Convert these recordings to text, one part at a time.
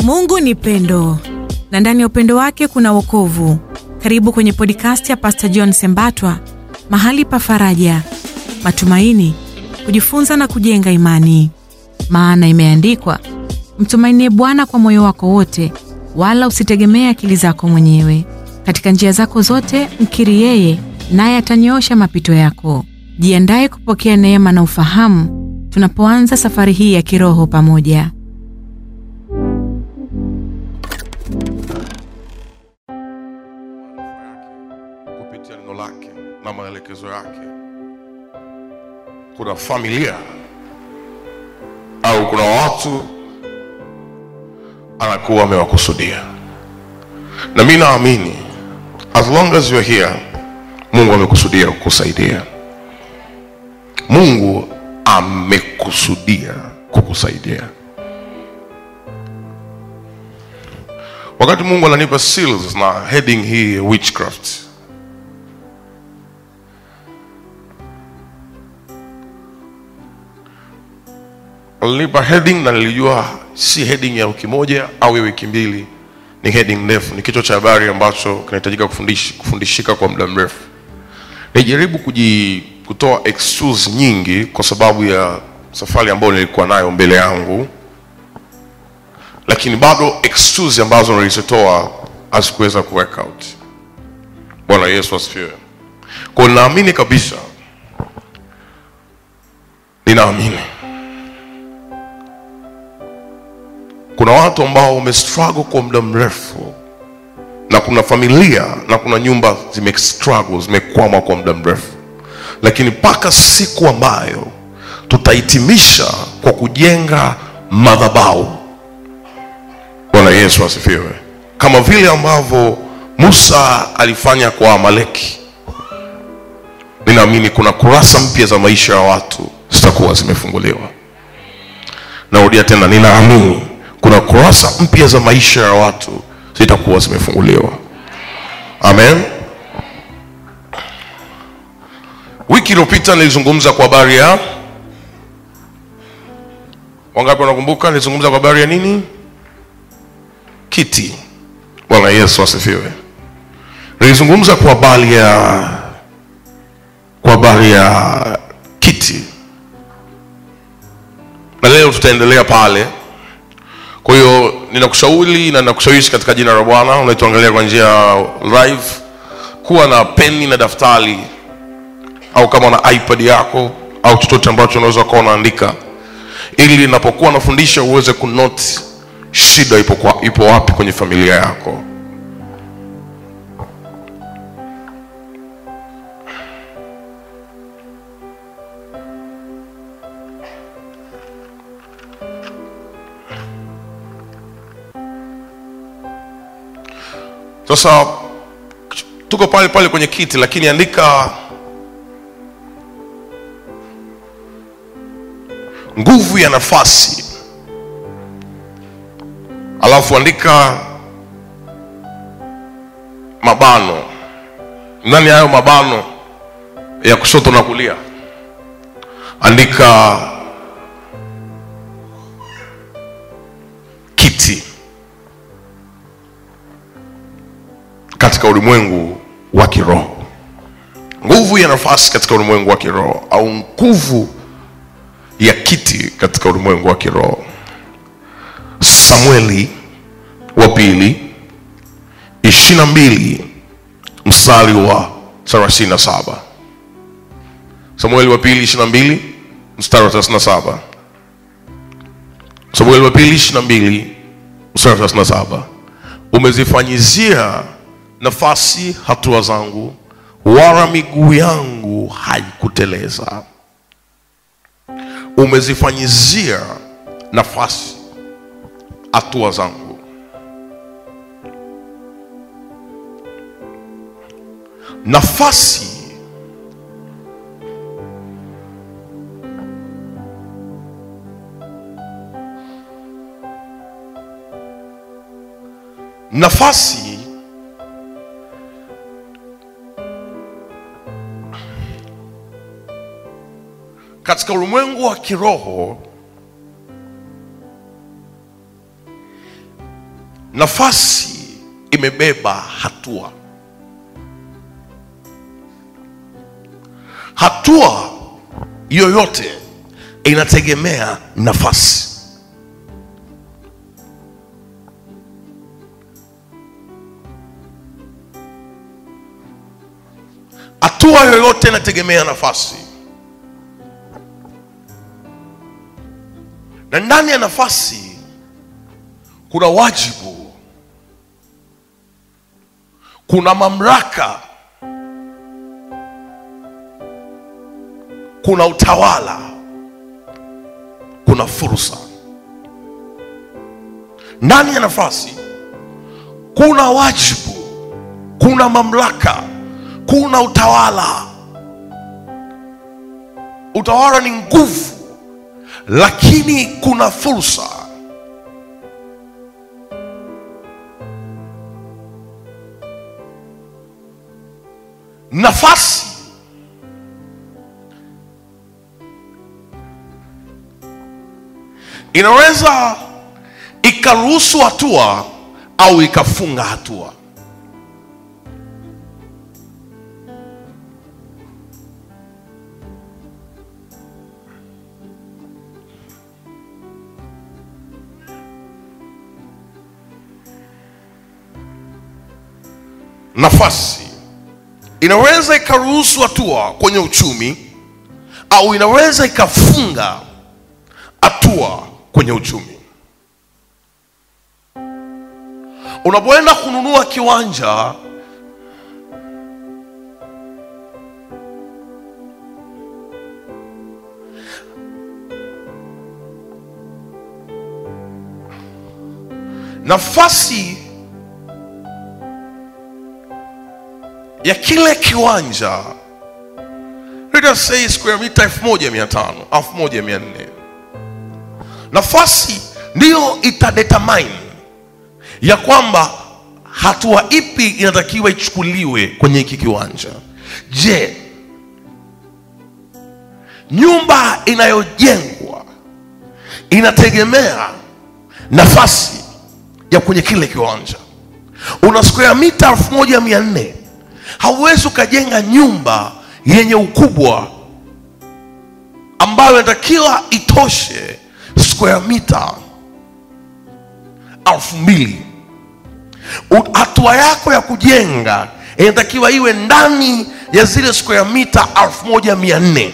Mungu ni pendo na ndani ya upendo wake kuna wokovu. Karibu kwenye podcast ya Pastor John Sembatwa, mahali pa faraja, matumaini, kujifunza na kujenga imani. Maana imeandikwa, mtumainie Bwana kwa moyo wako wote, wala usitegemee akili zako mwenyewe. Katika njia zako zote mkiri yeye, naye atanyoosha mapito yako. Jiandaye kupokea neema na ufahamu tunapoanza safari hii ya kiroho pamoja. kupitia neno lake na maelekezo yake. Kuna familia au kuna watu anakuwa amewakusudia, na mi naamini as long as you're here, Mungu amekusudia kukusaidia. Mungu amekusudia kukusaidia. Wakati Mungu ananipa seals na heading hii ya witchcraft, alinipa heading na nilijua si heading ya wiki moja au ya wiki mbili, ni heading ndefu, ni kichwa cha habari ambacho kinahitajika kufundish, kufundishika kwa muda mrefu. Nijaribu kuji kutoa excuse nyingi kwa sababu ya safari ambayo nilikuwa nayo mbele yangu, lakini bado excuse ambazo nilizitoa hazikuweza ku work out. Bwana Yesu asifiwe. Kwa hiyo naamini kabisa, ninaamini kuna watu ambao wamestruggle kwa muda mrefu na kuna familia na kuna nyumba zimestruggle zimekwama kwa muda mrefu, lakini mpaka siku ambayo tutahitimisha kwa kujenga madhabahu. Bwana Yesu asifiwe, kama vile ambavyo Musa alifanya kwa Amaleki. Ninaamini kuna kurasa mpya za maisha ya watu zitakuwa zimefunguliwa. Narudia tena, ninaamini kuna kurasa mpya za maisha ya watu zitakuwa zimefunguliwa. Amen. Wiki iliyopita nilizungumza kwa habari ya wangapi wanakumbuka? Nilizungumza kwa habari ya nini? Kiti. Bwana Yesu asifiwe. Nilizungumza kwa habari ya kwa habari ya kiti, na leo tutaendelea pale. Kwa hiyo ninakushauri na ninakushawishi katika jina la Bwana unaituangalia kwa njia ya live, kuwa na peni na daftari au kama na iPad yako au chochote ambacho unaweza kuwa unaandika, ili ninapokuwa nafundisha uweze kunote shida ipo, kwa, ipo wapi kwenye familia yako. Sasa tuko pale pale kwenye kiti, lakini andika nguvu ya nafasi, alafu andika mabano. Ndani ya hayo mabano ya kushoto na kulia, andika kiti katika ulimwengu wa kiroho, nguvu ya nafasi katika ulimwengu wa kiroho, au nguvu ya kiti katika ulimwengu wa kiroho. Samueli wa pili ishirini na mbili mstari wa thelathini na saba. Samueli wa pili ishirini na mbili mstari wa thelathini na saba. Samueli wa pili ishirini na mbili mstari wa thelathini na saba. Umezifanyizia nafasi hatua zangu, wala miguu yangu haikuteleza. Umezifanyizia nafasi hatua zangu. Nafasi nafasi katika ulimwengu wa kiroho nafasi imebeba hatua hatua yoyote inategemea nafasi hatua yoyote inategemea nafasi na ndani ya nafasi kuna wajibu kuna mamlaka kuna utawala kuna fursa ndani ya nafasi kuna wajibu kuna mamlaka kuna utawala utawala ni nguvu lakini kuna fursa nafasi inaweza ikaruhusu hatua au ikafunga hatua nafasi inaweza ikaruhusu hatua kwenye uchumi au inaweza ikafunga hatua kwenye uchumi unapoenda kununua kiwanja nafasi ya kile kiwanja let us say square mita elfu moja mia tano elfu moja mia nne nafasi ndiyo itadetermine ya kwamba hatua ipi inatakiwa ichukuliwe kwenye hiki kiwanja je nyumba inayojengwa inategemea nafasi ya kwenye kile kiwanja una square mita elfu moja mia nne hauwezi ukajenga nyumba yenye ukubwa ambayo inatakiwa itoshe square mita elfu mbili U- hatua yako ya kujenga inatakiwa iwe ndani ya zile square mita elfu moja mia nne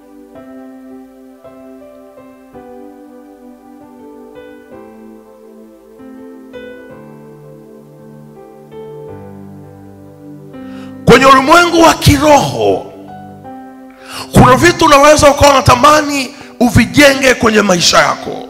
kwenye ulimwengu wa kiroho kuna vitu unaweza ukawa unatamani uvijenge kwenye maisha yako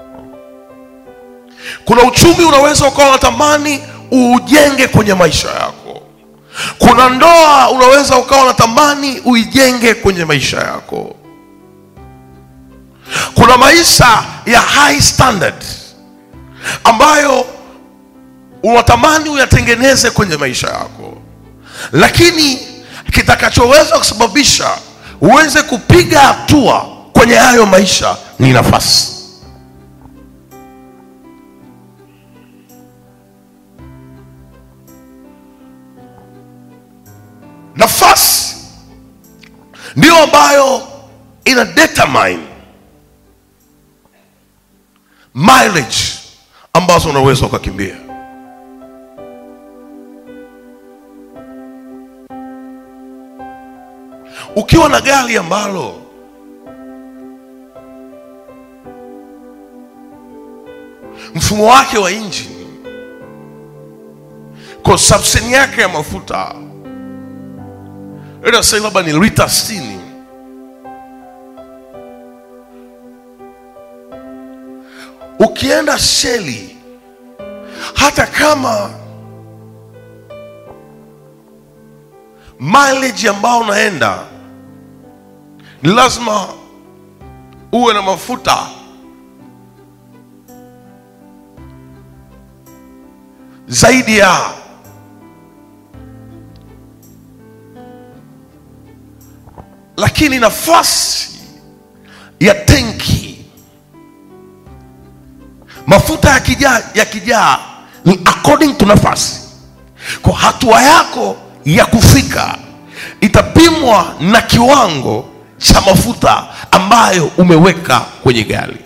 kuna uchumi unaweza ukawa unatamani uujenge kwenye maisha yako kuna ndoa unaweza ukawa unatamani uijenge kwenye maisha yako kuna maisha ya high standard ambayo unatamani uyatengeneze kwenye maisha yako lakini kitakachoweza kusababisha uweze kupiga hatua kwenye hayo maisha ni nafasi nafasi ndiyo ambayo ina determine mileage ambazo unaweza ukakimbia ukiwa na gari ambalo mfumo wake wa injini consumption yake ya mafuta let us say labda ni lita 60 ukienda sheli hata kama mileage ambao unaenda ni lazima uwe na mafuta zaidi ya lakini nafasi ya tenki mafuta yakijaa yakijaa ni according to nafasi kwa hatua yako ya kufika itapimwa na kiwango cha mafuta ambayo umeweka kwenye gari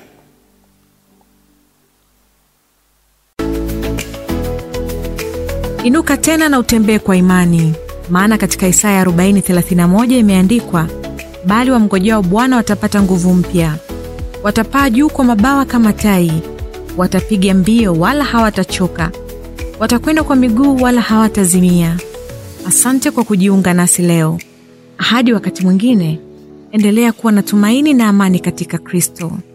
Inuka tena na utembee kwa imani, maana katika Isaya 40:31 imeandikwa, bali wamngojao Bwana watapata nguvu mpya, watapaa juu kwa mabawa kama tai, watapiga mbio wala hawatachoka, watakwenda kwa miguu wala hawatazimia. Asante kwa kujiunga nasi leo. Hadi wakati mwingine, endelea kuwa na tumaini na amani katika Kristo.